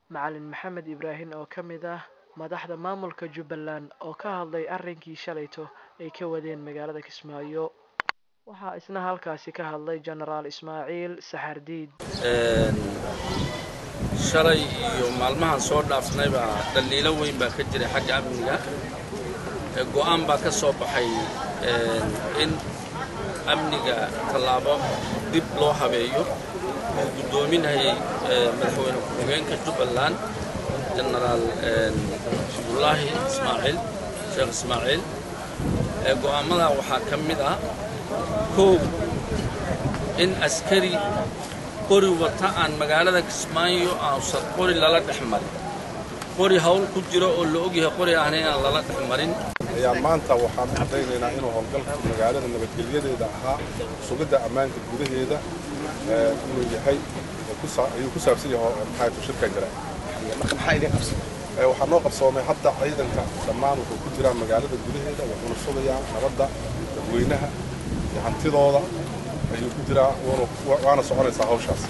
macalin maxamed ibraahim oo ka mid ah madaxda maamulka jubbaland oo ka hadlay arrinkii shalayto ay ka wadeen magaalada kismaayo waxaa isna halkaasi ka hadlay genaraal ismaaciil saxardiid shalay iyo maalmahan soo dhaafnayba dhaliilo weyn baa ka jiray xagga amniga go'aan baa ka soo baxay in amniga tallaabo dib loo habeeyo uu guddoominayay madaxweyne ku-xigeenka jubbaland genaraal cabdullaahi ismaaciil sheekh ismaaciil go'aamada waxaa ka mid ah kow in askari qori wata aan magaalada kismaayo aansan qori lala dhex marin qori hawl ku jiro oo la ogyahay qori ahna inaan lala dhex marin ayaa maanta waxaan caddaynaynaa inuu howlgalka magaalada nabadgelyadeeda ahaa sugidda ammaanka gudaheeda inuu yahay ayuu ku saabsan yahay maxaa shirka jira maxaa idin qabsan waxaa noo qabsoomay hadda ciidanka dhammaan wuxuu ku jiraa magaalada gudaheeda wuxuuna sugayaa nabadda dadweynaha iyo hantidooda ayuu ku jiraa waana soconaysaa hawshaas